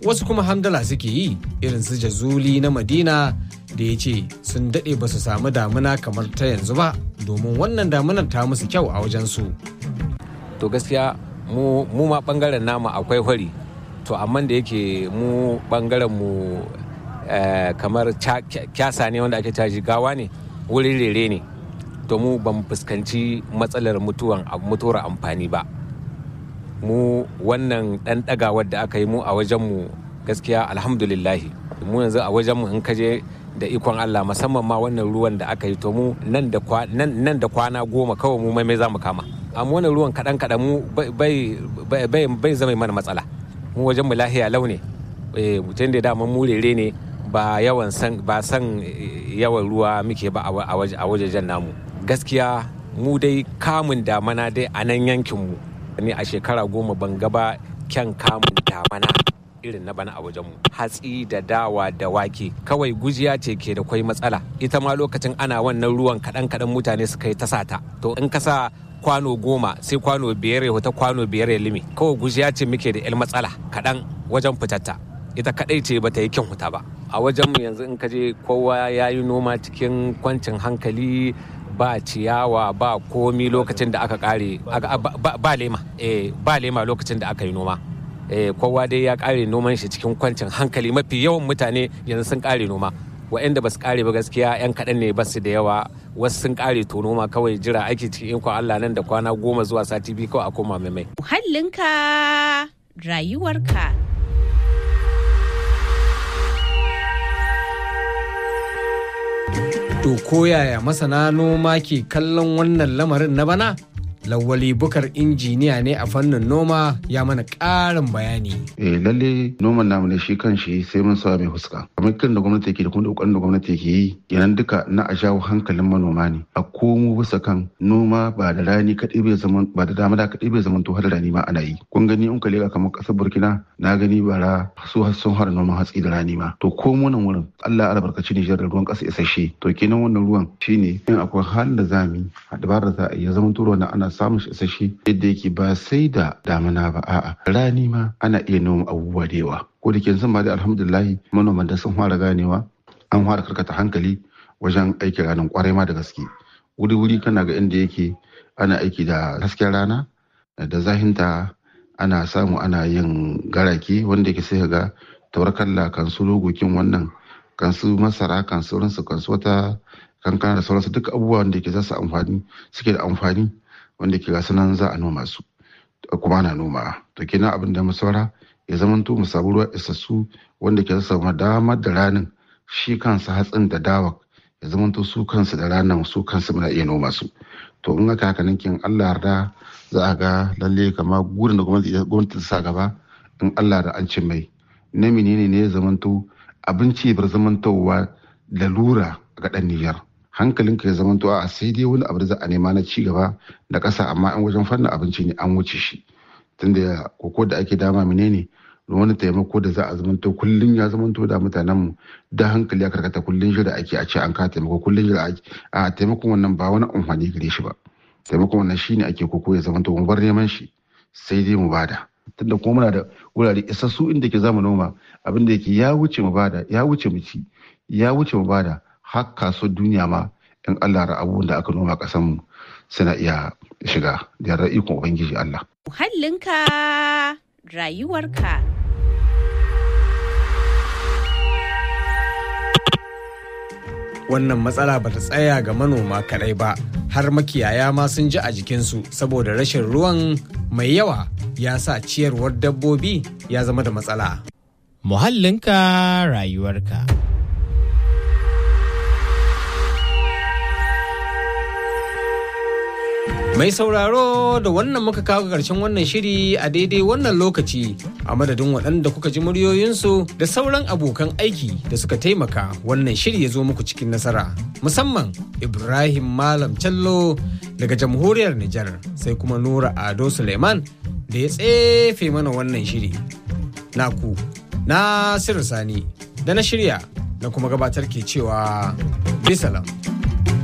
wasu kuma hamdala suke yi irin su jazuli na madina da ya ce sun daɗe ba su samu damuna kamar ta yanzu ba domin wannan damunar ta musu kyau a wajensu. to gaskiya mu ma bangaren namu akwai hori to amma da yake mu bangaren mu kamar kyasa ne wanda ake caji gawa ne wurin rere ne to mu ban fuskanci matsalar mutuwan mutuwar amfani ba mu wannan dan dagawar da aka yi mu a wajenmu gaskiya alhamdulillahi mu yanzu a wajenmu in kaje da ikon Allah musamman ma wannan ruwan da aka yi to mu nan da kwana goma kawai mu mai za mu kama amma wannan ruwan kaɗan kaɗan mu bai zama mana matsala mu wajen mu lahiya launi mutum da dama mu rere ne ba yawan san ba san yawan ruwa muke ba a wajejen namu gaskiya mu dai kamun damana dai a nan yankinmu ne a shekara goma ban gaba kyan kamun damana irin na bana a wajenmu hatsi da dawa da wake kawai gujiya ce ke da kwai matsala ita ma lokacin ana wannan ruwan kaɗan kaɗan mutane suka yi ta sata to in ka sa kwano goma sai kwano biyar ya wata kwano biyar ya limi kawai gujiya ce muke da yan matsala kaɗan wajen fitatta ita kaɗai ce bata yi kyan huta ba a wajenmu yanzu in ka je kowa ya yi noma cikin kwancin hankali ba ciyawa ba komi lokacin da aka kare ba lema ba lema lokacin da aka yi noma kowa dai ya kare noman shi cikin kwancin hankali mafi yawan mutane yanzu sun kare noma waɗanda ba su kare ba gaskiya yan kaɗan ne ba su da yawa wasu sun kare to noma kawai jira aiki cikin ikon Allah nan da kwana goma zuwa sati biyu kawai a koma mai muhallinka rayuwarka To koyaya masana noma ke kallon wannan lamarin na bana? Lawali bukar injiniya ne a fannin noma ya mana ƙarin bayani. Eh lalle noman namu ne shi kan shi sai mun sa mai huska. Kamar kan da gwamnati ke da kuma kokarin da gwamnati ke yi kenan duka na a jawo hankalin manoma ne. A komo bisa kan noma ba da rani kaɗai bai zaman ba da dama da kaɗai bai zaman to har rani ma ana yi. Kun gani in ka leka kamar ƙasar Burkina na gani bara su sun har noman hatsi da rani ma. To komo nan wurin Allah ya albarkaci Nijar da ruwan ƙasa isasshe. To kenan wannan ruwan shine in akwai halin da za mu yi dabarar za a yi zaman turo na ana samun shi isasshe yadda yake ba sai da damina ba a'a rani ma ana iya noma abubuwa da yawa ko da ke zan ba da alhamdulillahi manoman da sun fara ganewa an fara karkata hankali wajen aikin ranar kwarai ma da gaske wuri wuri kana ga inda yake ana aiki da hasken rana da zahinta ana samu ana yin garake wanda yake sai ga taurakalla kan su logokin wannan kan su masara kan sauransu kan su wata kankana da sauransu duk abubuwan da ke za su amfani suke da amfani wanda ke gasu nan za a noma su kuma ana noma to kenan abin da mu saura ya zamanto mu samu ruwa isassu wanda ke samu damar da ranin shi kansa hatsin da dawa ya zamanto su kansu da ranar su kansu muna iya noma su to in aka haka kin Allah yarda za a ga lalle kama gurin da gwamnati ta sa gaba in Allah da an cin mai na menene ne ya zamanto abinci bar zamantowa lalura ga dan Nijar hankalinka ya zamanto a sai dai wani abu da za a nema na ci gaba da ƙasa amma an wajen fannin abinci ne an wuce shi tunda koko da ake dama menene wani taimako da za a zamanto kullum ya zamanto da mutanen mu da hankali ya karkata kullum jira ake a ce an ka taimako kullum jira ake a taimakon wannan ba wani amfani gare shi ba taimakon wannan shine ake koko ya zamanto mu bar neman shi sai dai mu bada tunda kuma muna da wurare isassu inda ke zamu noma abin da yake ya wuce mu bada ya wuce mu ci ya wuce mu bada har kaso duniya ma in Allah ra abubuwan da aka noma kasan mu suna iya shiga da yarda ikon ubangiji Allah muhallinka rayuwarka wannan matsala ba ta tsaya ga manoma kadai ba har makiyaya ma sun ji a jikinsu saboda rashin ruwan mai yawa ya sa ciyarwar dabbobi ya zama da matsala. Muhallinka rayuwarka. Mai sauraro da wannan muka kawo ƙarshen wannan shiri a daidai wannan lokaci a madadin waɗanda kuka ji muryoyinsu da sauran abokan aiki da suka taimaka wannan shiri ya zo muku cikin nasara. Musamman Ibrahim Malam Callo daga jamhuriyar Nijar sai kuma Nura Ado Suleiman da ya tsefe mana wannan shiri. Naku, Nasiru Sani da na shirya na kuma gabatar ke cewa bisalam.